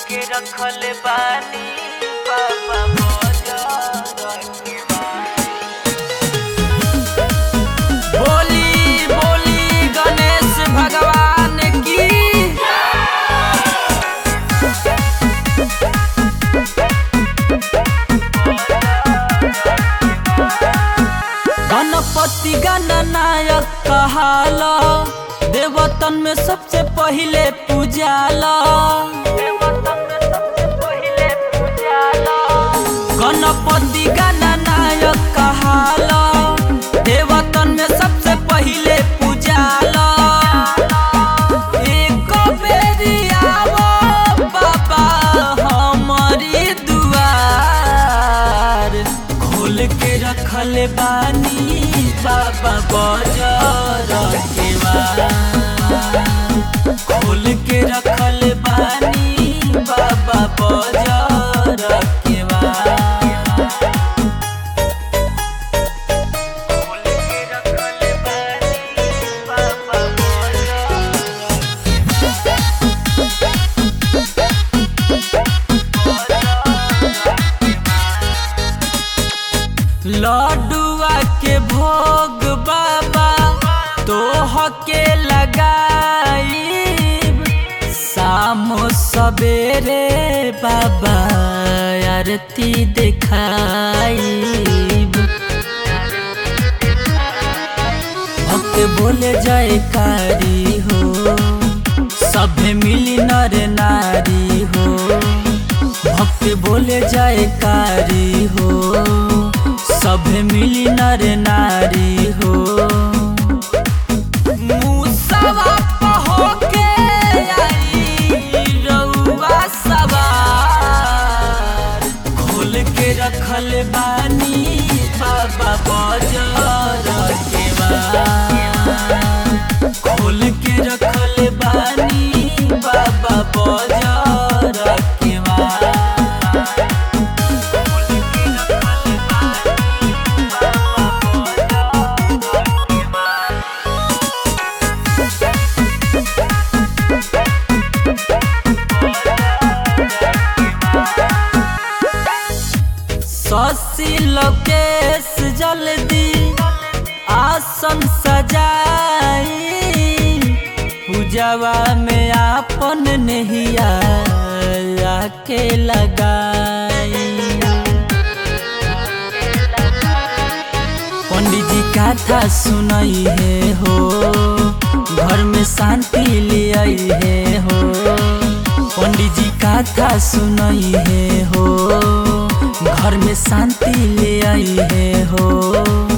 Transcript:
के रखल बानी बाबा मोजा के बोली बोली गणेश भगवान की गणपति गणनायक कहाला देवतन में सबसे पहिले पूजाला गणपति गणनायक कहाला देवतन में सबसे पहिले पूजाला एक बेरी आवो बाबा हमारी दुआर खोल के रखल बानी बाबा बजर के वार। खोल के रखल बानी बाबा बजर के वार। खोल के रखल बानी बाबा बजर लड्डुआ के भोग बाबा तोह के लगाई शाम सवेरे बाबा आरती दिखाई भक्त बोले जयकारी हो सभे मिली नर नारी हो भक्त बोले जयकारी हो सभे मिली नर नारी हो मुसवा होके आई रउआ सवार खोल के रखल बानी बाबा बजर के वार। खोल के रखल बानी बाबा बजर के वार। शशि लोकेश जल्दी आसन सजाई पूजवा में आपन नहिया आके लगाई पंडित जी कथा सुनई है हो घर में शांति ले आई है हो पंडित जी कथा सुनई है हो घर में शांति ले आई है हो